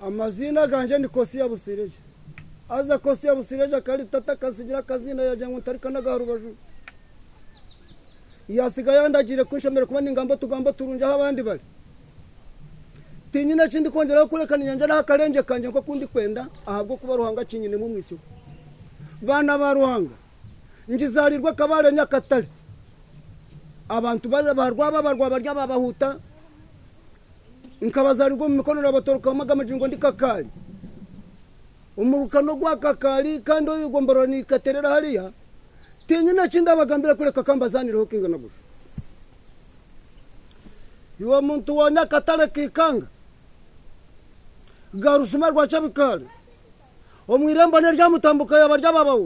amazina ganje ni kosiya busireje aza kosiya busireje akari tata kasigira akazina yajyanywe tarika n'agaharubaju yasigaye yandagire kwishomera kuba ingamba tugamba turunje aho abandi bari tinyine kindi kongeraho kurekana inyanja n'aho akarenge kanjye ko kundi kwenda ahabwo kuba ruhanga kinyine mu mwishyura bana ba ruhanga ngizarirwa kabare nyakatare abantu barwa babarwa barya babahuta nkabazarirwa mu mikono batoroka amagamije ngo ndi kakari umurukano gwa kakari kandi iyo ugombora ni katerera hariya tinyine kindi abagambira kureka kambazanireho kingana gusa iwe muntu wa nyakatare kikanga garushuma rwa cyabikari umwirembo niryamutambuka yaba ryababawe